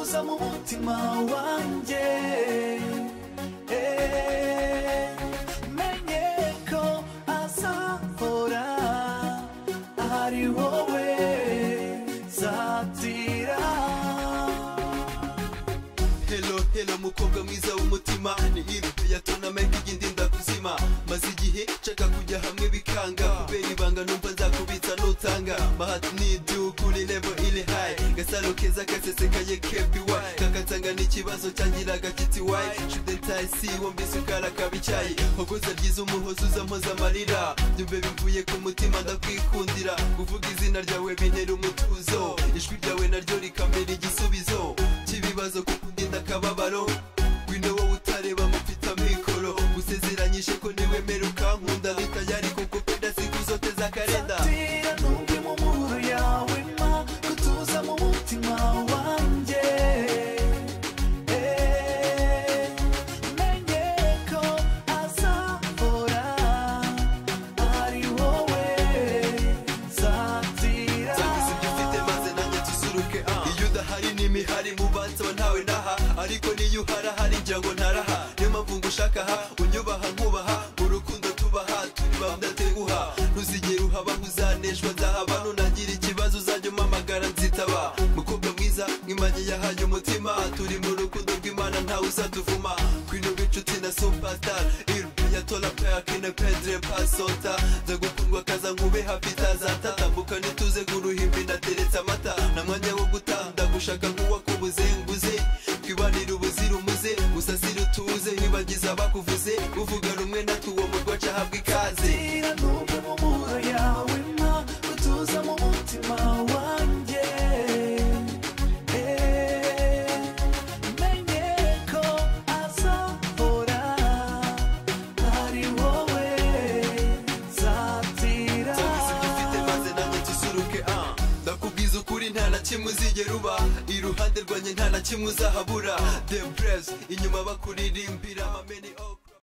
uza mu mutima wanjye Eh, menye ko azahora ari wowe zatira Hello, hello mukobwa mwiza w'umutima ni irido ya tonamenti igindi ndakuzima maze igihe nshaka kujya hamwe bikanga kubera ibanga numva nzakubitsa nutanga mahati ni iby'ukuri levo iri hayi gasaro keza gasesekaye kebiwayi kakansanga n'ikibazo cyangiraga kiti wayi shudentayi si wumvise ukara akaba icyayi hogoza ryiza umuhozi uza mpoza amarira byumve bivuye ku mutima ndakwikundira kuvuga izina ryawe bintera umutuzo ijwi ryawe naryo rikamera igisubizo cy'ibibazo kuko undinda akababaro wino wowe utareba mufite amikoro gusezeranyije ko niwemera ukankunda bitayari kuko penda sikuzoteza karenda Satira nubwi mu muburo yawe ma gutuza mu mutima wanjye Eh, menye ko azahora ari wowe satira cyangwa se ibyo ufite maze nanjye tusuruke ah. iyo udahari n'imihari mubanza ntawe naha ariko niyo uhari ahari njya ngo ntaraha niyo mpamvu ngo ushaka aha unyubaha nkubaha mu rukundo tubaha turi bamdateguha ntuzigere uhaba nk'uzaneshwa nzahaba nunagira ikibazo uzajya umpamagara nzitaba mukobwa mwiza nk'imanyi yahaye umutima turi mu rukundo rw'imana ntawe uzaduvuma kwino b'inshuti na superstar irbi ya tola peyake na pedre pasota ndagukundwa kaza nkube hafi itazata tambuka nituze guruhimbi ndateretse amata na mwanya wo gutanda gushaka nk'uwakubuzenguze twibanire ubuzira umuze musasire utuze ntibagize abakuvuze uvuga rumwe natwe uwo murwa ahabwa ikaze Satira nubwi mu muburo yawe ma gutuza mu mutima wanjye Eh, menye ko azahora ari wowe satira serivisi dufite maze nanjye tusuruke ah ndakubwiza ukuri nta na kimwe uzigera uba iruhande rwanjye nta na kimwe uzahabura the press inyuma bakuririmbira amameni ok